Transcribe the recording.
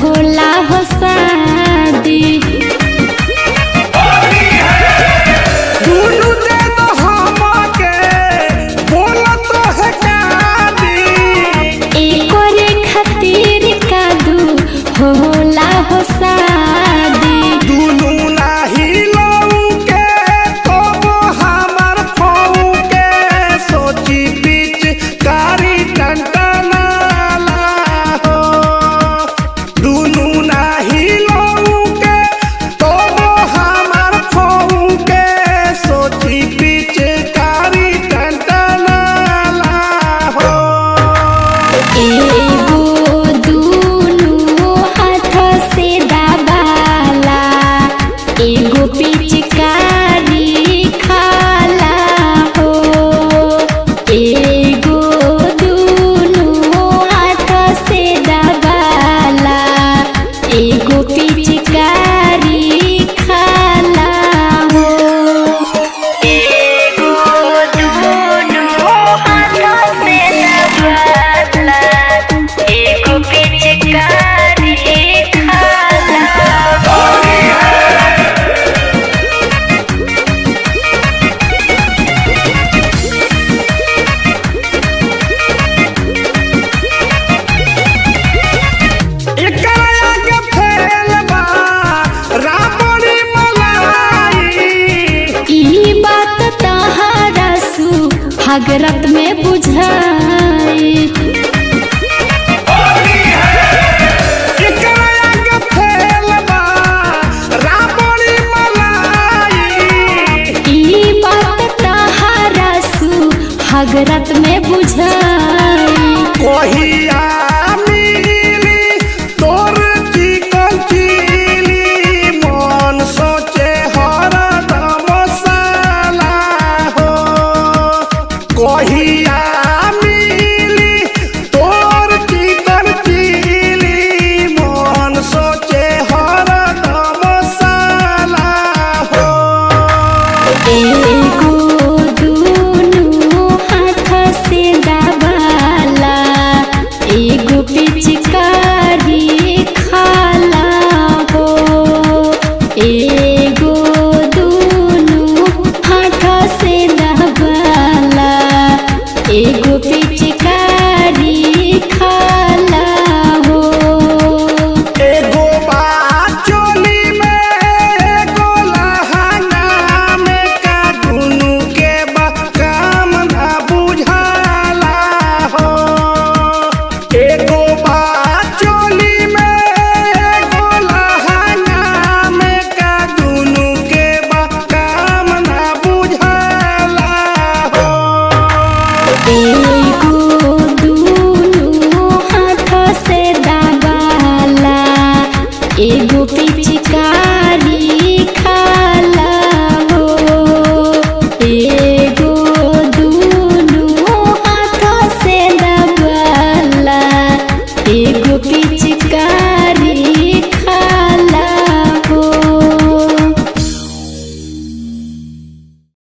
होला हो शादी दुनु दे दो हमके बोलत है कादी एकोरे खातिर कादू होला हो शादी दुनु नाही लौके तो हमर फौके सोची बीच कारी टंटनाला हो दुनु नाही लौके तो हमर फौके सोची बीच कारी टंटनाला हो एगो दुनु हाथ से दबाला एगो पिचकारी खाला हो एगो दुनु हाथ से दबाला एगो पिचकारी खाला हो एगो दुनु हाथ से दबाला एगो पिचकारी खाला हो एकरा आगे फैल बा रावणी मलाई ई बात तहारा सु हगरत में बुझाई एकरा आगे फैल बा रावणी मलाई ई बात तहारा सु हगरत में बुझाई कहिया मिली तोर चिकन चिली मन सोचे हरदम साला हो कहिया मिली तोर चिकन चिली मन सोचे हरदम साला हो एगो दुनु हाथ से दबाला एगो पिचकारी खाला हो एगो दुनु हाथ से दबाला एगो पिचकारी खाला हो एगो बाचोली में एगो लहंगा में का दुनु के बा काम ना बुझाला हो एगो बाचोली में एगो लहंगा में का दुनु के बा काम ना बुझाला हो एगो दुनु हाथ से दबाला एगो पिचकारी